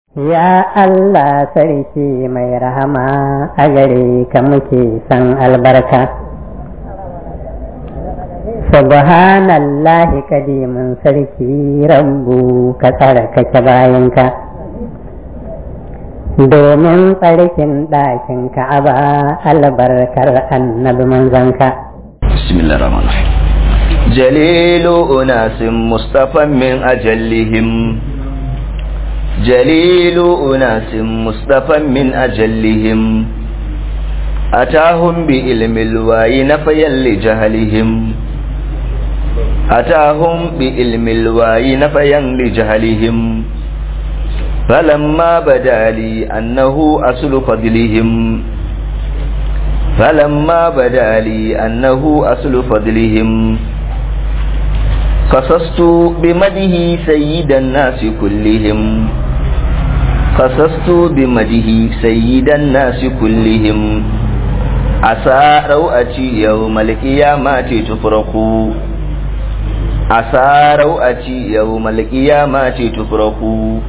Ya Allah sarki mai rahama a gare ka muke san albarka. Subhanallahi kadimin sarki rabbu ka tsarkake bayanka. Domin tsarkin ɗakin ka'aba albarkar annabi manzanka. Bismillah rahman Jalilu unasin Mustapha min ajallihim جليل أناس مصطفى من أجلهم أتاهم بإلم الواي نفيا لجهلهم أتاهم بإلم الواي نفيا لجهلهم فلما بدا لي أنه أصل فضلهم فلما بدا لي أنه أصل فضلهم قصصت بمده سيد الناس كلهم قصصت بمده سيد الناس كلهم عسى روأتي يوم القيامة تفرق عسى روأتي يوم القيامة تفرق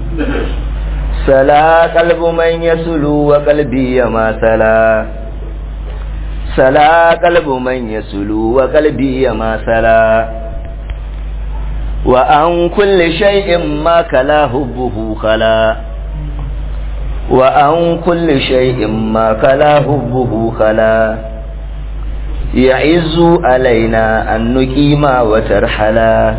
سلا قلب من يسلو وقلبي ما سلا سلا قلب من يسلو وقلبي ما سلا وعن كل شيء ما كلا حبه خلا وعن كل شيء ما كلا حبه خلا يعز علينا أن نقيم وترحلا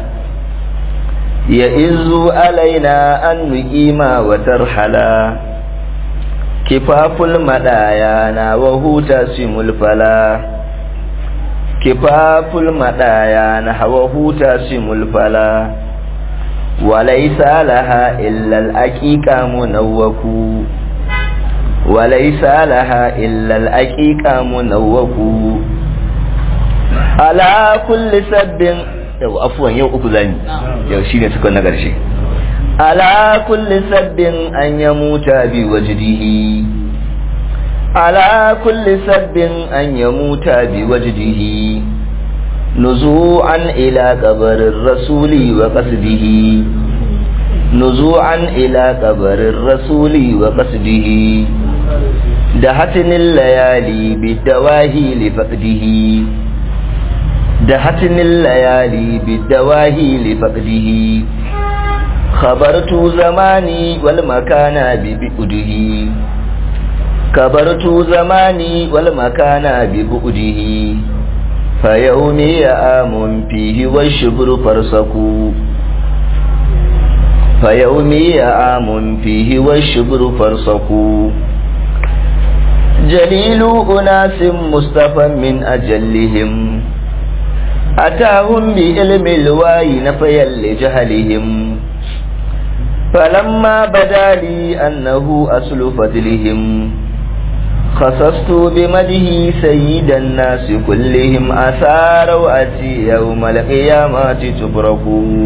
يعز علينا أن نقيم وترحلا كفاف المدايانا وهو تاسم الفلا كفاف المدايا نحوه تاسم الفلا وليس لها إلا الأكيكة منوك وليس لها إلا الأكيكة منوك على كل سب yau afuwan yau uku zani yau shine suka na ƙarshe ala kulli sabbin an yamuta bi wajdihi على كل سب أن يموت بوجده نزوعا إلى قبر الرسول وقصده نزوعا إلى قبر الرسول وقصده دهتن الليالي بالدواهي لفقده دهتن الليالي بالدواهي لفقده خبرت زماني والمكان ببئده كبرت زماني والمكان ببؤده فيومي آم فيه والشبر فرسك فيومي آم فيه والشبر فرسك جليل أناس مصطفى من أجلهم أتاهم بعلم الواي نفيا لجهلهم فلما بدا لي أنه أصل فضلهم خصصت بمده سيد الناس كلهم أثاروا أتي يوم القيامة تبرك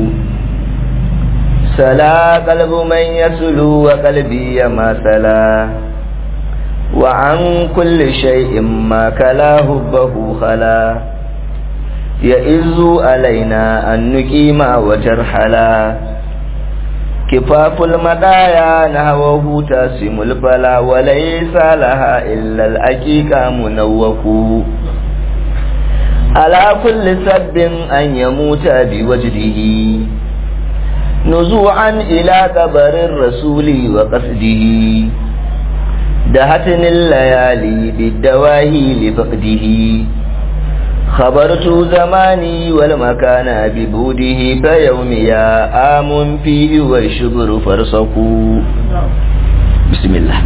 سلا قلب من يسلو وقلبي ما سلا وعن كل شيء ما كلا هبه خلا يئز علينا أن نقيم وترحلا كفاف المدايا نهوه تاسم البلا وليس لها إلا الأكيكة منوك على كل سب أن يموت بوجده نزوعا إلى قبر الرسول وقصده دهتن الليالي بالدواهي لفقده خبرت زماني والمكان ببوده فيومي آم فيه والشبر فرسكوا بسم الله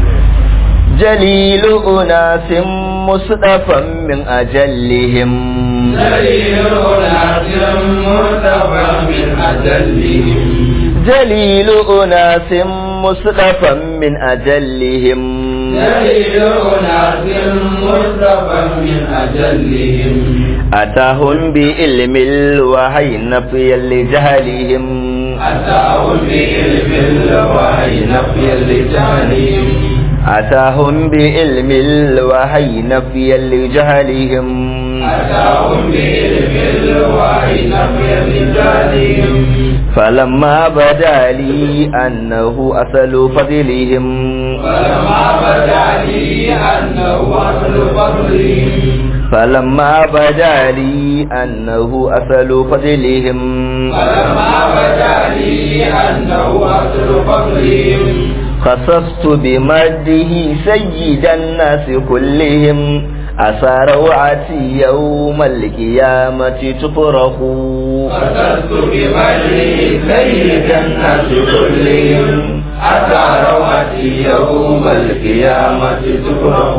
جليل أناس مصطفى من أجلهم جليل أناس مصطفى من أجلهم جليل أناس مصطفى من أجلهم جليل أناس مصطفى من أجلهم أتاهم بعلم الوحي نفيا لجهلهم أتاهم بعلم الوحي نفيا لجهلهم أتاهم بعلم الوحي نفيا لجهلهم أتاهم بعلم الوحي نفيا لجهلهم فلما بدا لي أنه أصل فضلهم فلما بدا لي أنه أصل فضلهم فلما بدا لي أنه أصل فضلهم فلما بدا لي أنه أصل فضلهم خصصت بمده سيد الناس كلهم عسى روعتي يوم القيامة تفرح خصصت بمجده سيد الناس كلهم أتى روحتي يوم القيامة تفرح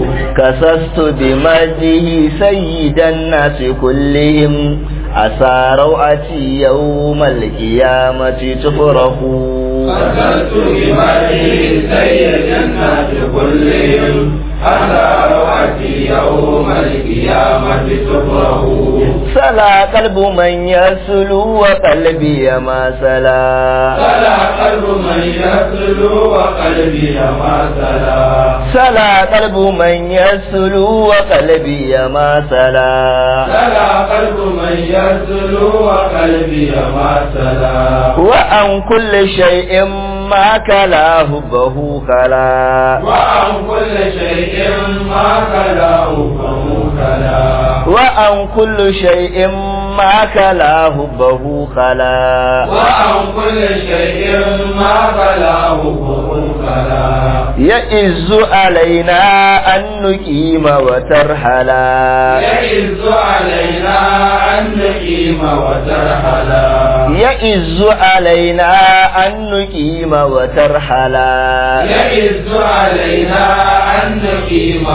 كسست بمجده سيد الناس كلهم عسى روعتي يوم القيامة تفرح خصصت بمجده سيد الناس كلهم أتى روحتي يوم القيامة تفرح سلا قلب من يسلو وقلبي ما سلا سلا قلب من يسلو وقلبي ما سلا سلا قلب من يسلو وقلبي ما سلا سلا قلب من يسلو وقلبي ما سلا وعن كل شيء ما كلا حبه كلا وعن كل شيء ما كلاه فهو كلا وعن كل شيء ما كلا حبه كلا وعن كل شيء ما كلاه فهو كلا يئز علينا أن نقيم وترحلا يئز علينا أن نقيم وترحلا يئز علينا أن نقيم وترحلا يئز علينا أن نقيم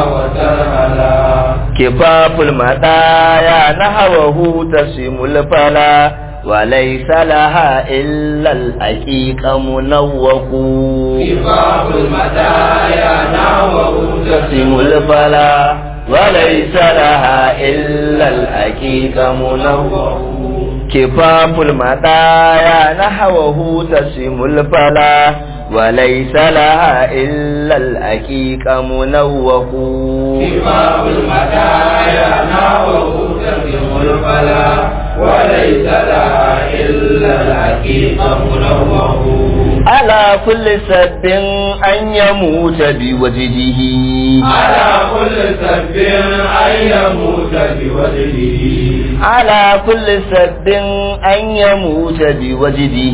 وترحلا كفاف المدايا نحوه تسم الفلا وليس لها إلا الحقيقة منوق كفاف المدايا نحوه تسم الفلا وليس لها إلا الحقيقة منوق كفاف المدايا نحوه تسم الفلا وليس لها إلا الحقيقة منوق كفاف المدايا نحوه تسم الفلا وليس لها إلا الحقيقة منوه على كل سب أن يموت بوجهه على كل سب أن يموت بوجهه على كل سب أن يموت بوجهه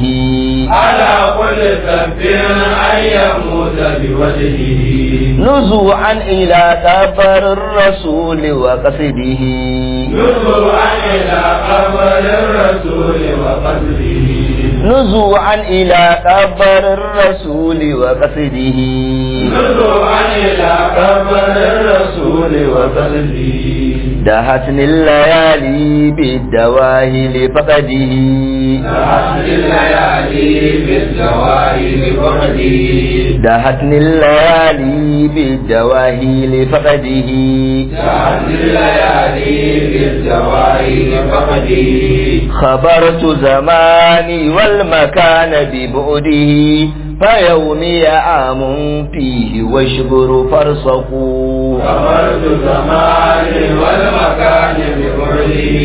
على كل سب أن يموت بوجهه نزوعا إلى قبر الرسول وقصده نزوعا إلى قبر الرسول وقتله نزوعا إلى قبر الرسول وقصده نزوعا إلى قبر الرسول وقتله دهتني الليالي بالدواهي لفقده نحن الليالي بالزواهر فقده دهتني الليالي بالدواهي لفقده نحن الليالي بالزواهر فقده خبرت زماني والمكان ببعده فيومي عام فيه واشبر فرصقوا خبرت زماني والمكان ببعده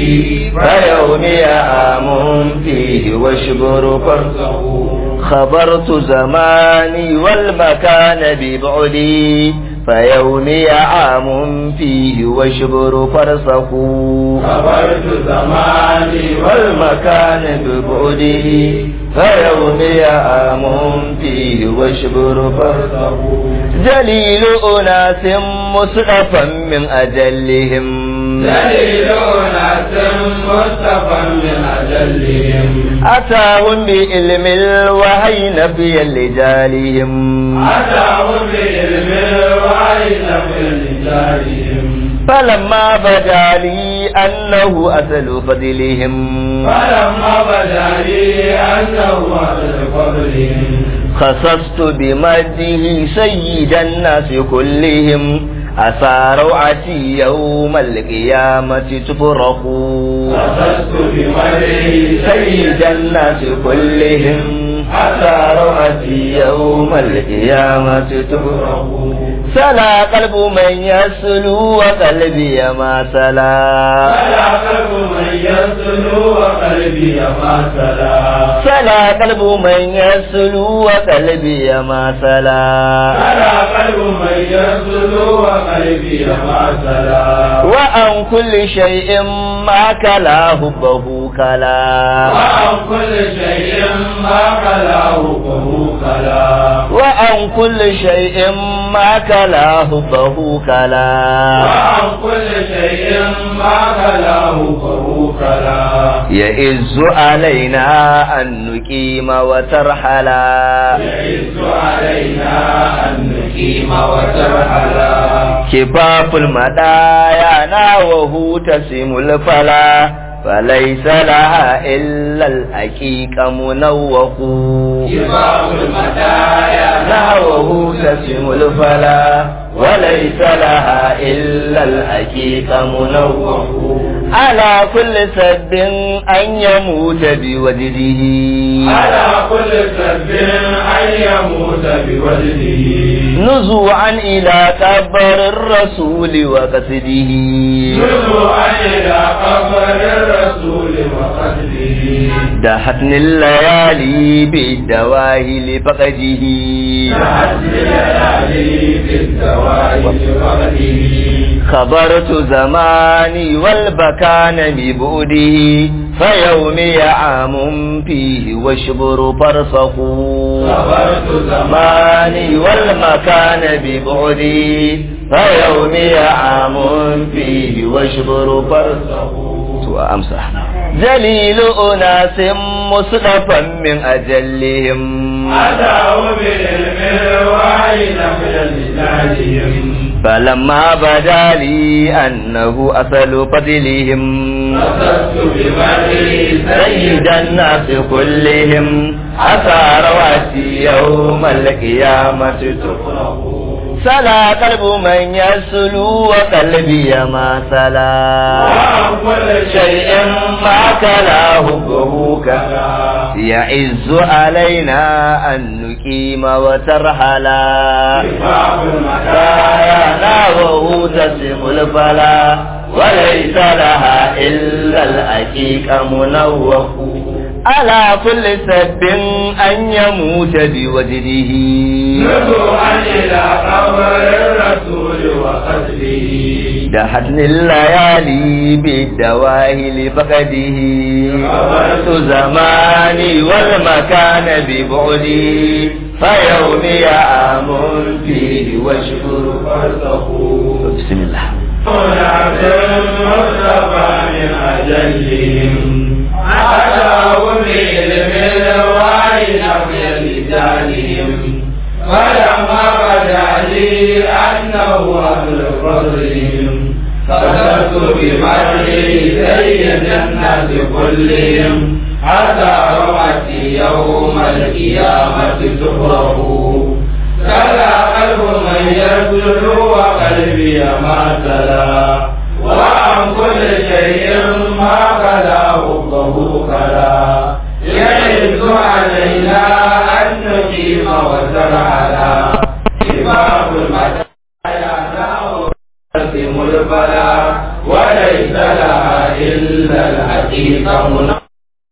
فيومي عام فيه واشبر فرصقوا خبرت زماني والمكان ببعدي فيومي عام فيه واشبر فرصقوا خبرت زماني والمكان ببعده فيومي عام فيه واشبر فرصقوا فرصه جليل أناس مصرفا من أجلهم دليل ناس مصطفى من أجلهم أتاهم بعلم الوحي نفيا لجالهم أتاهم بعلم الوعي في رجالهم فلما بدا لي أنه أصل فضلهم فلما بدا لي أنه أهل فضلهم خصصت بمده سيد الناس كلهم أسى روعتي يوم القيامة تفرح خصصت بمده سيد الناس كلهم حتى روحتي يوم القيامة تفرح سلا قلب من يسلو وقلبي ما سلا سلا قلب من يسلو وقلبي ما سلا سلا قلب من يسلو وقلبي ما سلا سلا قلب من يسلو وقلبي ما سلا وعن كل شيء ما كلا حبه كلا وعن كل شيء ما كلاه فهو كلا وعن كل شيء ما كلا حبه كلا وعن كل شيء ما كلاه فهو كلا يئز علينا أن نقيم وترحلا يعز علينا أن نقيم وترحلا كفاف المدايا ناوه تسم الفلا فليس لها إلا الحقيقة منوه كباب المدايا نحوه تسم الفلا وليس لها إلا الحقيقة منوه على كل سب أن يموت بوجده على كل سب أن يموت بوجهه نزوعا إلى كبر الرسول وقصده نزوعا إلى قبر الرسول وقتله دهتني الليالي بالدواهي لفقده حسن الليالي بالدواء وقته خبرت زماني والبكان ببعده فيومي عام فيه واشبر فرسخ صبرت زماني والمكان ببعدي فيومي عام فيه واشبر فرسخ وأمسح جليل أناس مصطفى من أجلهم أتوا بالعلم الوعي نقل لسانهم فلما بدا لي أنه أصل فضلهم قصدت بمري سيد الناس كلهم عسى رواتي يوم القيامة تفرح سلا قلب من يسلو وقلبي ما سلا وعن كل شيء ما كلاه حبه كلا يعز علينا أن نقيم وترحلا كتاب كايانا وهو تسم الفلا وليس لها إلا الحقيقة منوه على كل سب أن يموت بوجده نزوعا إلى قبر الرسول وقتله دهتن الليالي بالدواهي لفقده قبرت زماني والمكان ببعدي فيومي عام فيه واشكر فرسخوا بسم الله هناك المصطفى من أجلهم أتوا بعلم الوعي نقل لسانهم فلما بدا لي أنه أهل فضلهم قصدت بمرحي سيد الناس كلهم حتى روحتي يوم القيامة تفرح كلا قلب من يسلو وقلبي ما سلا وعن كل شيء ما كلا حبه كلا يعز علينا أن نقيم وترعلا كباب المتايا نقسم البلا وليس لها إلا الحقيقة منه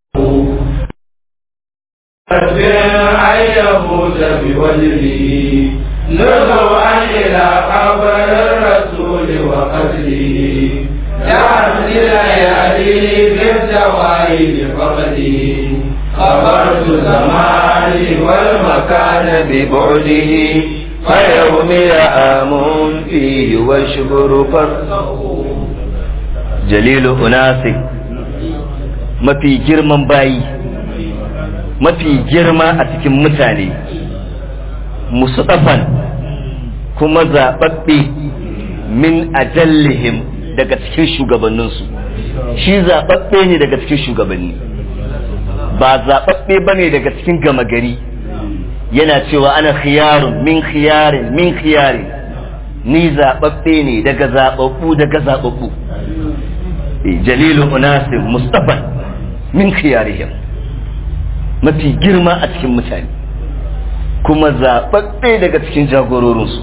أن يموت بوجهه نزوعا إلى قبر الرسول وقتله يعزل ليالي بالدواء لفقده خبرت زماني والمكان ببعده فيومي عام فيه واشكر فرسه جليل أناس mafi girman bayi mafi girma a cikin mutane musudafan kuma zaɓaɓɓe min ajallihim daga cikin shugabanninsu shi zaɓaɓɓe ne daga cikin shugabanni ba zaɓaɓɓe ba ne daga cikin gama gari yana cewa ana khiyarun min khiyarin min khiyarin ni zaɓaɓɓe ne daga zaɓaɓɓu daga zaɓaɓɓu jalilu unasin mustafan min khiyarihim mafi girma a cikin mutane kuma zaɓaɓɓe daga cikin jagororinsu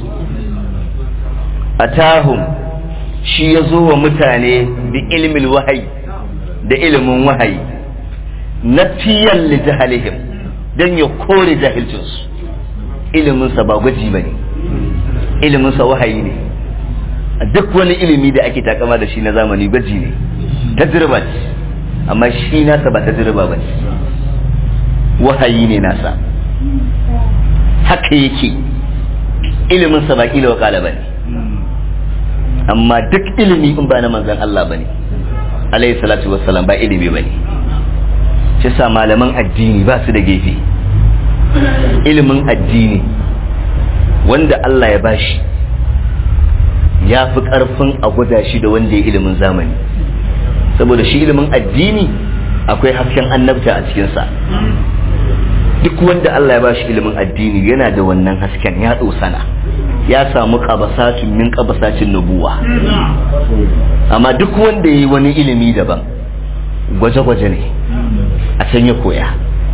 a tahun shi ya zo wa mutane da ilimin wahayi da ilimin wahayi na fiyan lijahalihim don ya kore jahilcinsu iliminsa ba gwaji ba ne iliminsa wahayi ne duk wani ilimi da ake takama da shi na zamani gwaji ne tajriba ce amma shi nasa ba tajriba ba ce wahayi ne nasa haka yake iliminsa ba kila wakala ba ne amma duk ilimi in ba na manzan Allah ba ne alayhi salatu wassalam ba ilimi ba ne shi sa malaman addini ba su da gefe ilimin addini wanda Allah ya bashi ya fi ƙarfin a gwada shi da wanda ya ilimin zamani saboda shi ilimin addini akwai hasken annabta a cikinsa duk wanda Allah ya bashi ilimin addini yana da wannan hasken ya sana ya samu kabasatun min kabasacin nubuwa amma duk wanda ya yi wani ilimi daban gwaje-gwaje ne a can ya koya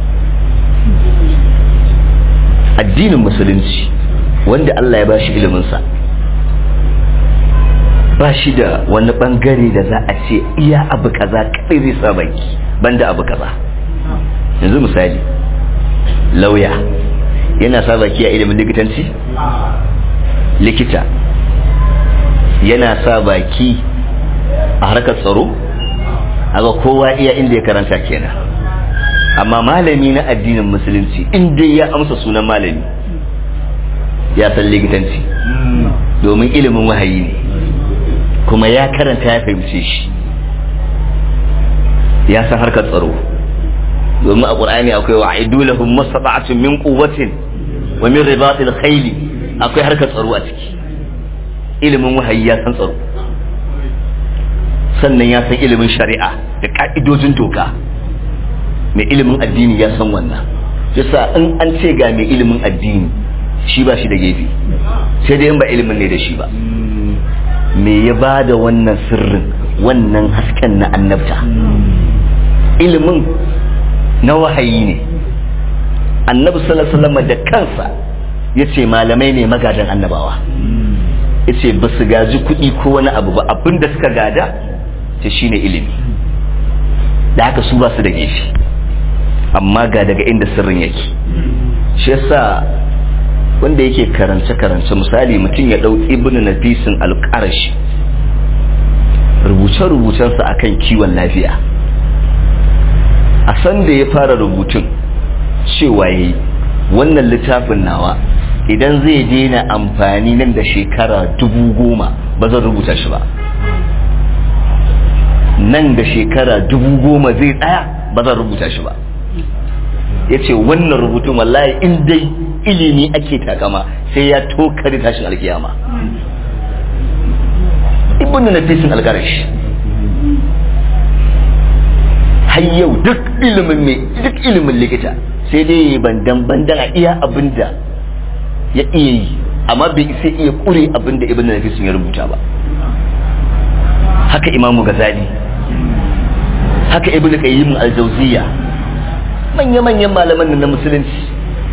addinin musulunci wanda Allah ya bashi iliminsa ba shi da wani bangare da za a ce iya abu kaza kadai zai sa baki banda abu kaza yanzu misali lauya yana sa baki a ilimin likitanci likita yana sa baki a harkar tsaro aga kowa iya inda ya karanta kenan amma malami na addinin musulunci inda ya amsa sunan malami ya san likitanci domin ilimin wahayi ne kuma ya karanta ya fahimce shi ya san harkar tsaro domin a ƙur'ani akwai wa aidu lahum mastata'atun min quwwatin wa min ribatil khayl akwai harkar tsaro a ciki ilimin wahayi ya san tsaro sannan ya san ilimin shari'a da ka'idojin doka mai ilimin addini ya san wannan yasa in an ce ga mai ilimin addini shi ba shi da gefe sai dai in ba ilimin ne da shi ba me ya ba da wannan sirrin wannan hasken na annabta ilimin na wahayi ne annabi sallallahu da kansa ya ce malamai ne magadan annabawa ya ce ba su gaji kuɗi ko wani abu ba abin da suka gada ta shine ilimi da haka su ba su da gefe amma ga daga inda sirrin yake shi yasa wanda yake karance-karance misali mutum ya ɗau ibn nafisin alƙarashi rubuce-rubucensa akan kiwon lafiya a san da ya fara rubutun cewa yi wannan littafin nawa idan zai daina amfani nan da shekara dubu goma ba zan rubuta shi ba nan da shekara dubu goma zai tsaya ba zan rubuta shi ba ya ce wannan rubutun wallahi in dai ilimi ake takama sai ya tokari tashin alkiyama ibn nafisin algarash har yau duk ilimin mai duk ilimin likita sai dai yi bandan bandan a iya abin da ya iya yi amma bai sai iya kure abin da ibn nafisin ya rubuta ba haka imamu gazali haka ibn qayyim al-jawziyya manya-manyan malaman na musulunci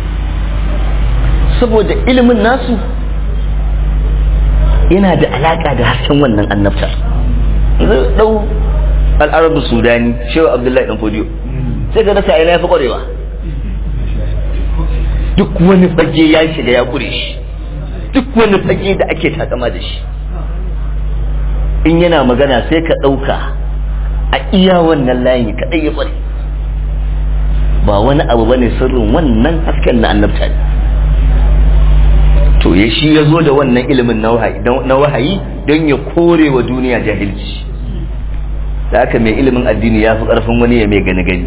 saboda ilimin nasu yana da alaka da hasken wannan annabta zai dau al'arabu sudani shehu abdullahi dan fodiyo sai ga rasa ina ya fi kwarewa duk wani fage ya shiga ya kure shi duk wani fage da ake takama da shi in yana magana sai ka ɗauka a iya wannan layin kaɗai ya kware ba wani abu bane sirrin wannan hasken na annabta ne to ya shi ya zo da wannan ilimin na wahayi don ya kore wa duniya jahilci da haka mai ilimin addini ya fi ƙarfin wani ya mai gani gani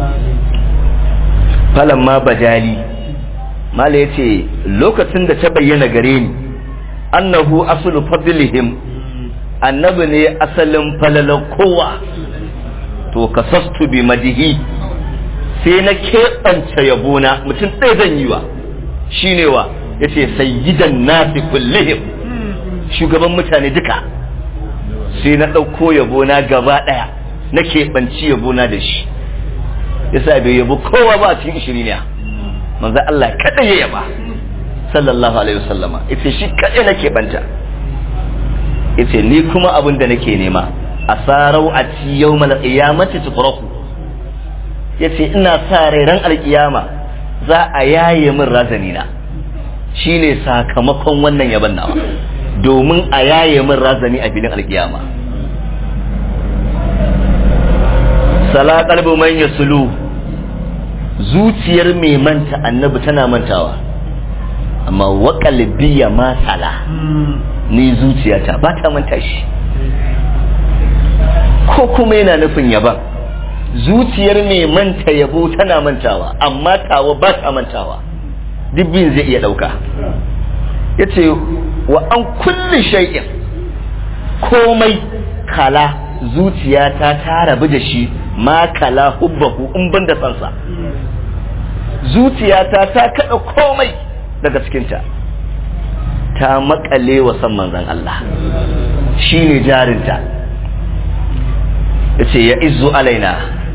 falon ma bajali mala ya ce lokacin da ta bayyana gare ni annahu asulu fadlihim annabi ne asalin falalar kowa to kasastu bi madihi sai na keɓance yabona mutum ɗaya zan yi wa shi ne wa ya ce sayyidan nasi kullihim shugaban mutane duka sai na ɗauko yabona gaba ɗaya na keɓanci yabona da shi yasa bai yabo kowa ba cikin ishiriniya manzo Allah kada ya yaba sallallahu alaihi wasallama yace shi kada nake banta yace ni kuma abin da nake nema asarau a ci yawmal qiyamati tutraku yace ina sa rai ran alkiyama za a yaye min razani na shine sakamakon wannan yaban nawa domin a yaye min razani a filin alkiyama sala qalbu man yasulu zuciyar mai manta annabi tana mantawa amma wa qalbiya ma sala ni zuciyata ba ta manta shi ko kuma yana nufin yaban zuciyar mai manta yabo tana mantawa amma tawa ba ta mantawa dubbin zai iya dauka yace wa an kulli shay'in komai kala zuciyata ta rabu da shi ma kala hubbahu in ban da sansa zuciyata ta kada komai daga cikinta ta makale wa san manzan Allah shi ne jarinta ya ce ya izu alaina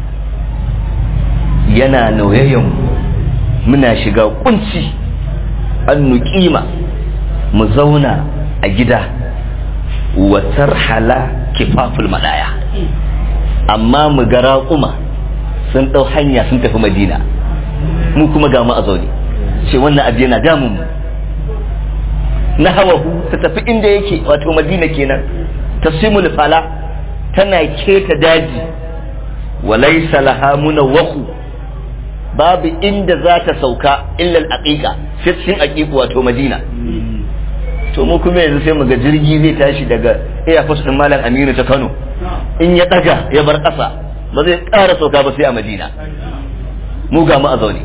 yana nauyayyan muna shiga kunci an nuƙima mu zauna a gida watar hala kifaful madaya amma mu ga raƙuma sun ɗau hanya sun tafi madina mu kuma ga mu a zaune ce wannan abu yana damun mu na hawahu ta tafi inda yake wato madina kenan tasimul fala tana keta daji walaysa laha munawwahu babu inda za ta sauka illa al-aqiqa sai cikin aqiqu wato madina to mu kuma yanzu sai mu ga jirgi zai tashi daga airport din malam Aminu ta Kano in ya daga ya bar ƙasa ba zai ƙara sauka ba sai a Madina mu ga mu a zaune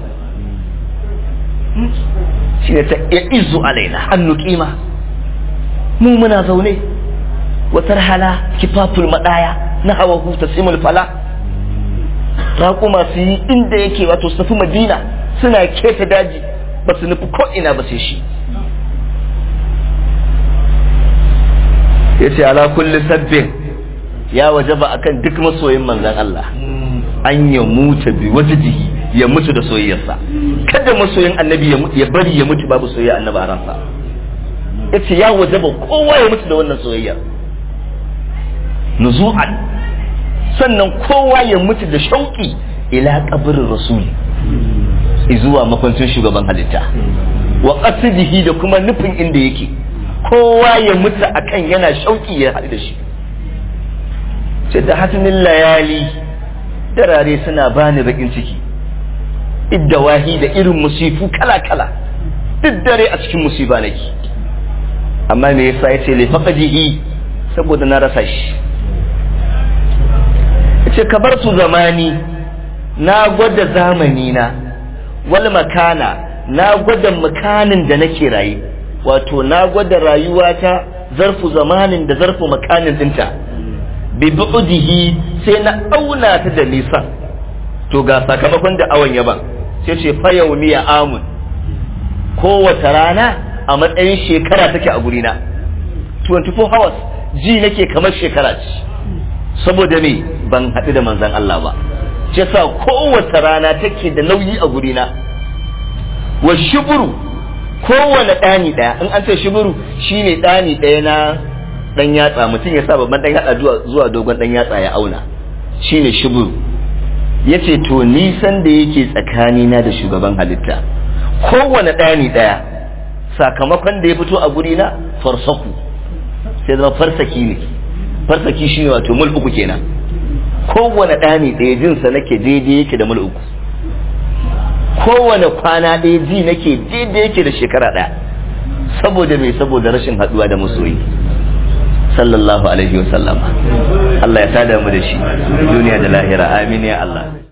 shi ne ta ya izu alaina hannu kima mu muna zaune watar hala kifaful madaya na hawa huta simul fala raƙuma su yi inda yake wato su tafi madina suna keta daji ba su nufi ko ina ba sai shi ya ce ala kulli sabbin ya wajaba akan duk masoyin manzan Allah an ya mutu bi wajidihi ya mutu da soyayyarsa kada masoyin annabi ya bari ya mutu babu soyayya annabi a ransa yace ya wajaba kowa ya mutu da wannan soyayya nuzu'an sannan kowa ya mutu da shauki ila kabarin rasuli zuwa makwancin shugaban halitta wa qasidihi da kuma nufin inda yake kowa ya mutu akan yana shauki ya haɗu da shi sai da hatimin layali darare suna bani bakin ciki iddawahi da irin musifu kala-kala duk dare a cikin musiba nake amma me yasa yace li faqadihi saboda na rasa shi yace kabartu zamani na gwada zamani na wal makana na gwada makanin da nake raye wato na gwada rayuwata zarfu zamanin da zarfu makanin dinta bi bu'dihi sai na auna ta da nisan to ga sakamakon da awan yaban sai ce fa yaumiya amun kowace rana a matsayin shekara take a gurina 24 hours ji nake kamar shekara ce saboda me ban haɗu da manzan Allah ba ce sa kowace rana take da nauyi a gurina wa shuburu kowane ɗani ɗaya in an ce shuburu shine ɗani ɗaya na ɗan yatsa mutum ya sa babban ɗan yatsa zuwa dogon ɗan yatsa ya auna shine shuburu ya ce to nisan da yake tsakanina da shugaban halitta kowane ɗani ɗaya sakamakon da ya fito a guri na farsaku sai zama farsaki ne farsaki shi ne wato mul uku kenan kowane ɗani ɗaya jinsa nake daidai yake da mul uku kowane kwana ɗaya ji nake daidai yake da shekara ɗaya saboda mai saboda rashin haɗuwa da masoyi sallallahu alaihi wasallama Allah ya sada mu da shi duniya da lahira amin ya Allah